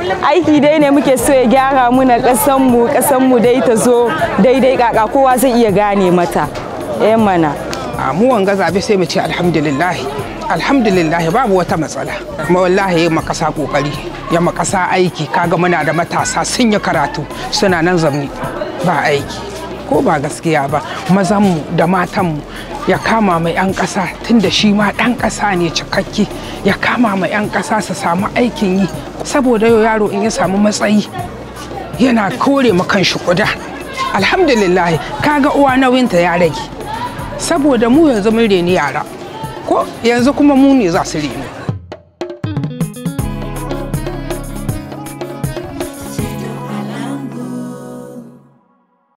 aiki dai ne muke so ya gyara muna ƙasanmu ƙasanmu dai ta zo daidai kaka kowa zai iya gane mata eh mana a mu wanga zabe sai mu ce alhamdulillah alhamdulillah babu wata matsala kuma wallahi ya makasa kokari ya makasa aiki kaga muna da matasa sun yi karatu suna nan zamni ba aiki ko ba gaskiya ba mazanmu da matanmu ya kama mai 'yan ƙasa tun da shi ma ɗan ƙasa ne cikakke ya kama mai 'yan ƙasa su samu aikin yi saboda yau yaro in ya samu matsayi yana kore makan shi kuda alhamdulillah kaga uwa nauyinta ya rage saboda mu yanzu mun reni yara ko yanzu kuma mu ne za su reni